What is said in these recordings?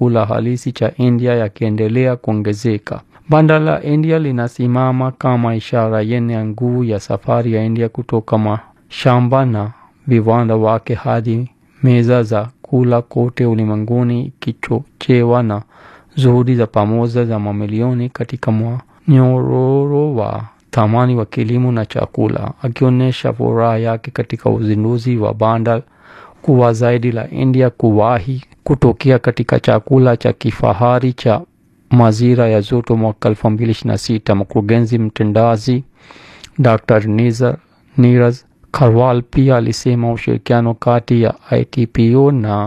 chakula halisi cha India yakiendelea kuongezeka. Banda la India linasimama kama ishara yenye nguvu ya safari ya India kutoka mashamba na viwanda wake hadi meza za kula kote ulimwenguni, ikichochewa na juhudi za pamoja za mamilioni katika mnyororo wa thamani wa kilimo na chakula. Akionyesha furaha yake katika uzinduzi wa banda kuwa zaidi la India kuwahi kutokea katika chakula cha kifahari cha mazira ya joto mwaka 2026, mkurugenzi mtendaji Dr. Nizar Niraj Karwal pia alisema ushirikiano kati ya ITPO na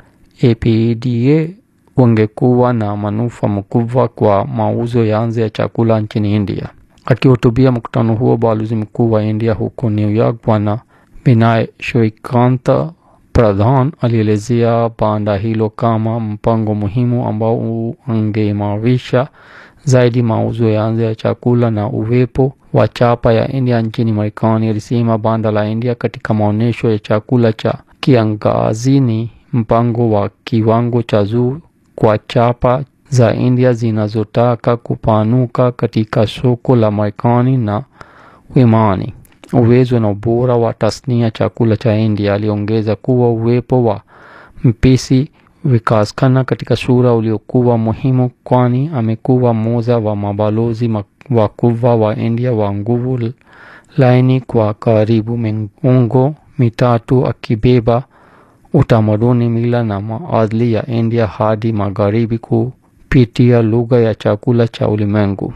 APEDA ungekuwa na manufaa makubwa kwa mauzo ya nje ya chakula nchini India. Akihutubia mkutano huo, balozi mkuu wa India huko New York Bwana Vinay Shrikanta Pradhan alielezea banda hilo kama mpango muhimu ambao ungeimarisha zaidi mauzo ya nje ya chakula na uwepo wa chapa ya India nchini Marekani. Alisema banda la India katika maonyesho ya chakula cha kiangazi ni mpango wa kiwango cha juu kwa chapa za India zinazotaka kupanuka katika soko la Marekani na Uimani. Uwezo na ubora wa tasnia chakula cha India. Aliongeza kuwa uwepo wa mpisi Vikaskana katika sura uliokuwa muhimu, kwani amekuwa mmoja wa mabalozi wakubwa wa India wa nguvu laini kwa karibu miongo mitatu, akibeba utamaduni, mila na maadili ya India hadi magharibi kupitia lugha ya chakula cha ulimwengu.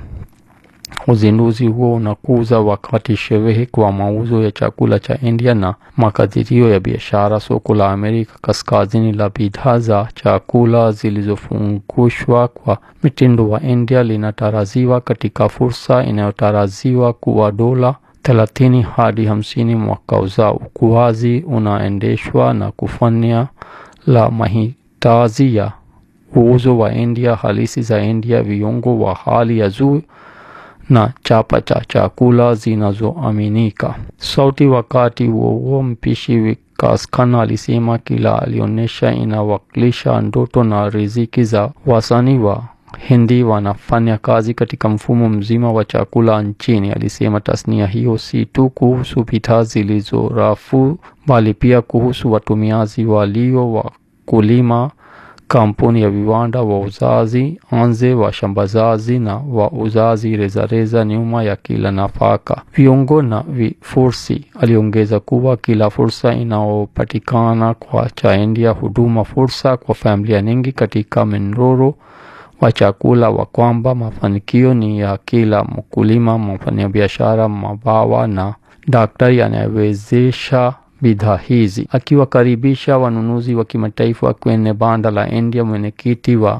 Uzinduzi huo unakuza wakati sherehe kwa mauzo ya chakula cha India na makadirio ya biashara. Soko la Amerika Kaskazini la bidhaa za chakula zilizofungushwa kwa mitindo wa India linatarajiwa katika fursa inayotarajiwa kuwa dola thelathini hadi hamsini mwaka ujao. Ukuaji unaendeshwa na kufanya la mahitaji ya uuzo wa India halisi za India, viungo wa hali ya juu na chapa cha chakula zinazoaminika. Sauti. Wakati huo huo, mpishi Vikaskana alisema kila alionyesha inawakilisha ndoto na riziki za wasanii wa Hindi wanafanya kazi katika mfumo mzima wa chakula nchini. Alisema tasnia hiyo si tu kuhusu bidhaa zilizo rafu, bali pia kuhusu watumiaji walio wakulima kampuni ya viwanda, wauzaji anze, washambazaji na wauzaji rejareja nyuma ya kila nafaka, viungo na vifursi. Aliongeza kuwa kila fursa inayopatikana kwa cha India huduma fursa kwa familia nyingi katika mnyororo wa chakula, wa kwamba mafanikio ni ya kila mkulima, mfanyabiashara, mabawa na daktari anayewezesha bidhaa hizi. Akiwakaribisha wanunuzi wa kimataifa kwenye banda la India, mwenyekiti wa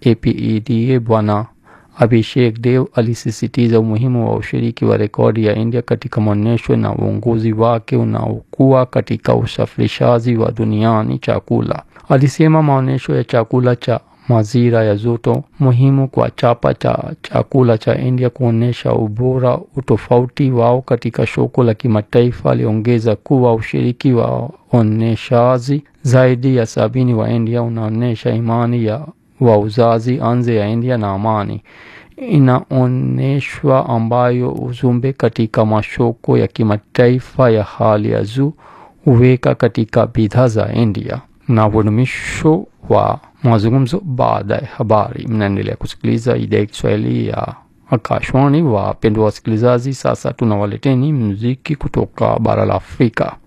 APEDA Bwana Abhishek Dev alisisitiza umuhimu wa ushiriki wa rekodi ya India katika maonyesho na uongozi wake unaokuwa katika usafirishaji wa duniani chakula. Alisema maonyesho ya chakula cha mazira ya joto muhimu kwa chapa cha chakula cha India kuonyesha ubora utofauti wao katika soko la kimataifa. Aliongeza kuwa ushiriki wa onyeshaji zaidi ya sabini wa India unaonyesha imani ya wauzaji nje ya India na amani inaonyeshwa, ambayo ujumbe katika masoko ya kimataifa ya hali ya juu huweka katika bidhaa za India na udumisho wa mazungumzo baada ya habari. Mnaendelea kusikiliza idhaa ya Kiswahili ya Akashwani. Wapendwa wasikilizaji, sasa tunawaleteni muziki kutoka bara la Afrika.